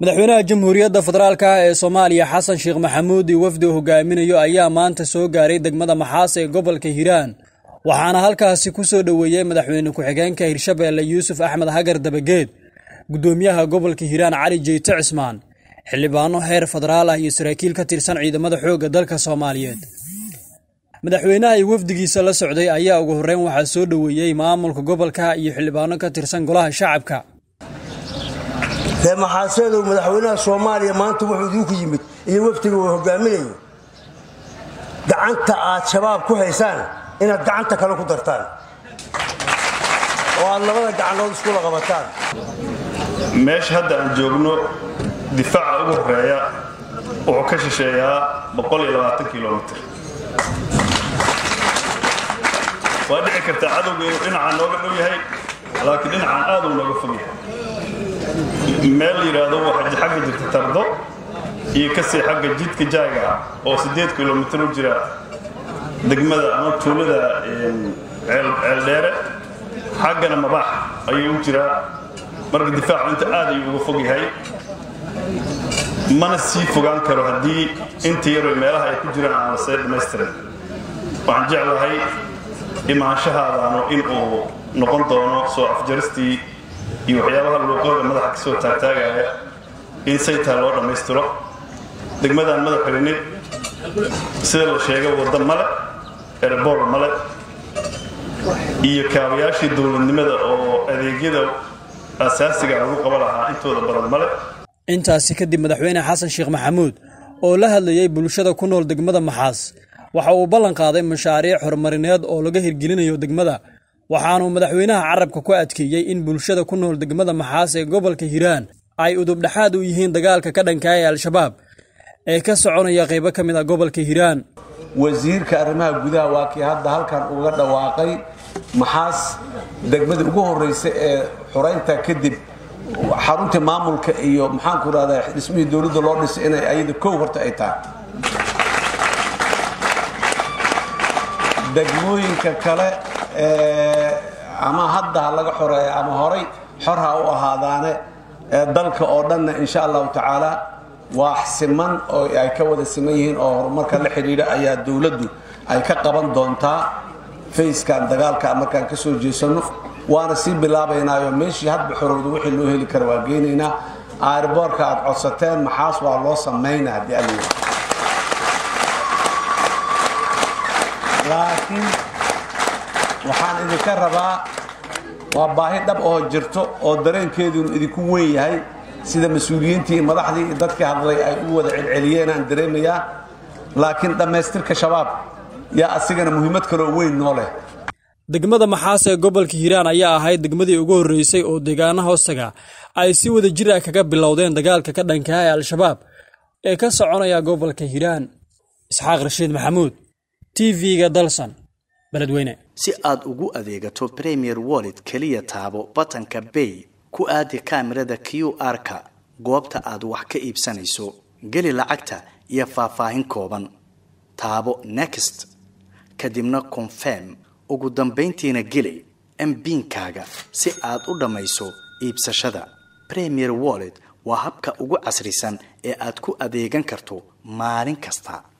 madaxweynaha jamhuuriyadda federaalk ah ee soomaaliya xasan sheekh maxamuud iyo wafdi uu hogaaminayo ayaa maanta soo gaaray degmada maxaas ee gobolka hiiraan waxaana halkaasi ku soo dhoweeyey madaxweyne ku-xigeenka hirshabeelle yuusuf axmed hagar dabageed guddoomiyaha gobolka hiiraan cali jeyte cismaan xildhibaano heer federaal ah iyo saraakiil ka tirsan ciidamada xoogga dalka soomaaliyeed madaxweynaha iyo wafdigiisa la socday ayaa ugu horreyn waxaa soo dhoweeyey maamulka gobolka iyo xildhibaano ka tirsan golaha shacabka dee maxaaseedow madaxweynaha soomaaliya maanta wuxuu idiinku yimid iyo wafdiga uu hogaaminayo gacanta aad shabaab ku haysaan inaad gacanta kale ku dartaan oo aad labada gacanood iskula qabataan meesha hadda aan joogno difaaca ugu horeeya wuxuu ka shisheeyaa kilomiter waa dhici kartaa cadowga inuu dhinacaan nooga dhow yahay laakiin dhinacaan aad uu nooga fog yahay meel yidhaahdo waxaa xagga jirta tardo iyo kasii xagga jidka jaaga ah oo siddeed kilomitir u jira degmada ama tuulada ceeldheere xaggana mabaax ayuu u jiraa marka difaacu inta aad ayuu uga fog yahay mana sii fogaan karo haddii inta yaroo meelaha ay ku jiraan aan lasee dhammaystirin waxaan jeclahay imaanshahaadaanu inuu noqon doono soo afjaristii iyo waxyaabaha luuqooda madaxa ka soo taagtaagaya in saytaa loo dhammaystiro degmadaan madaxweyne sida la sheegay wadda male erebor male iyo kaabayaashii dowladnimada oo adeegyada asaasiga lagu qaba lahaa intooda badan male intaasi kadib madaxweyne xasan sheekh maxamuud oo la hadlayey bulshada ku nool degmada maxaas waxa uu ballan qaaday mashaariic horumarineed oo laga hirgelinayo degmada waxaanuu madaxweynaha carabka ku adkeeyey in bulshada ku nool degmada maxaas ee gobolka hiiraan ay udubdhexaad u yihiin dagaalka ka dhankaa ee al-shabaab ee ka soconaya qaybo ka mid ah gobolka hiiraan wasiirka arrimaha gudaha waa kii hadda halkan uga dhawaaqay maxaas degmadii ugu horraysa ee xuraynta kadib xaruntii maamulka iyo maxaanku rahdaa dhismihii dowladda loo dhisay inay ayada kow horta ay tahay degmooyinka kale ama hadda ha laga xoreeya ama horay xor ha u ahaadaane dalka oo dhanna insha allahu tacaala waa siman oo ay ka wada siman yihiin oo horumarka la xidhiidha ayaa dowladdu ay ka qaban doontaa fayskan dagaalka markaan ka soo jeesano waana sii bilaabaynaayo meeshii hadba xorowda wixii loo heli kara waa geynaynaa airboorka aad codsateen maxaas waa loo samaynaa haddii al laakiin waxaan idinka rabaa waa baahi dhab oo jirto oo dareenkeedunu idinku weyn yahay sida mas-uuliyiintii madaxdii iyo dadkii hadlay ay u wada celceliyeenaan dareemayaa laakiin dhammaystirka shabaab yaa asigana muhiimad kaloo weyn noo leh degmada maxaas ee gobolka hiiraan ayaa ahayd degmadii ugu horreysay oo deegaana hoostaga ay si wada jir ah kaga bilowdeen dagaalka ka dhankaa ee al-shabaab ee ka soconaya gobolka hiiraan isxaaq rashiid maxamuud t v-ga dalsan beledweyne si aad ugu adeegato premier wallet keliya taabo batanka bay ku aadi kaamirada q r-ka goobta aad wax ka iibsanayso geli lacagta iyo faahfaahin kooban taabo next kadibna confirm ugu dambayntiina geli mbiinkaaga si aad u dhammayso iibsashada premier wallet waa habka ugu casrisan ee aad ku adeegan karto maalin kasta